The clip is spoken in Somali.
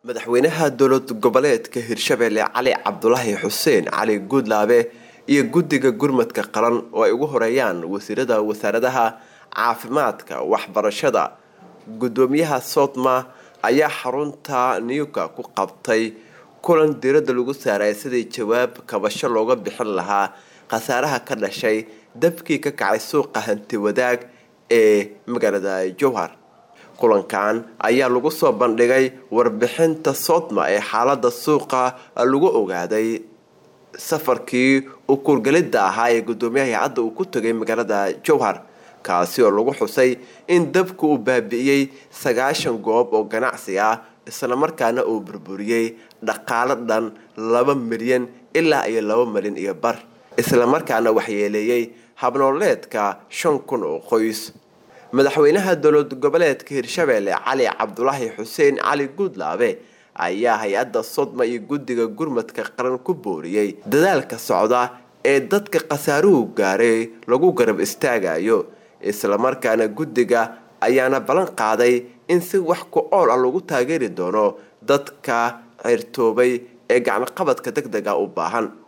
madaxweynaha dowlad goboleedka hirshabelle cali cabdulaahi xuseen cali guudlaabe iyo guddiga gurmadka qaran oo ay ugu horeeyaan wasiirada wasaaradaha caafimaadka waxbarashada guddoomiyaha sodma ayaa xarunta newka ku qabtay kulan diiradda lagu saaray sidii jawaab kabasho looga bixin lahaa khasaaraha ka dhashay dabkii ka kacay suuqa hanti wadaag ee magaalada jowhar kulankan ayaa lagu soo bandhigay warbixinta sodma ee xaalada suuqa lagu ogaaday safarkii u kuurgelidda ahaa ee guddoomiyaha hay-adda uu ku tegay magaalada jowhar kaasi oo lagu xusay in dabku uu baabi'iyey sagaashan goob oo ganacsi ah islamarkaana uu burburiyey dhaqaalo dhan laba milyan ilaa iyo laba milyan iyo bar islamarkaana waxyeeleeyey habnooleedka shan kun oo qoys madaxweynaha dowlad goboleedka hirshabelle cali cabdulaahi xuseen cali guudlaabe ayaa hay-adda sodma iyo guddiga gurmadka qaran ku booriyey dadaalka socda ee dadka khasaaruhu gaaray lagu garab istaagayo islamarkaana guddiga ayaana ballan qaaday in si wax ku ool ah lagu taageeri doono dadka cirtoobay ee gacmoqabadka deg dega u baahan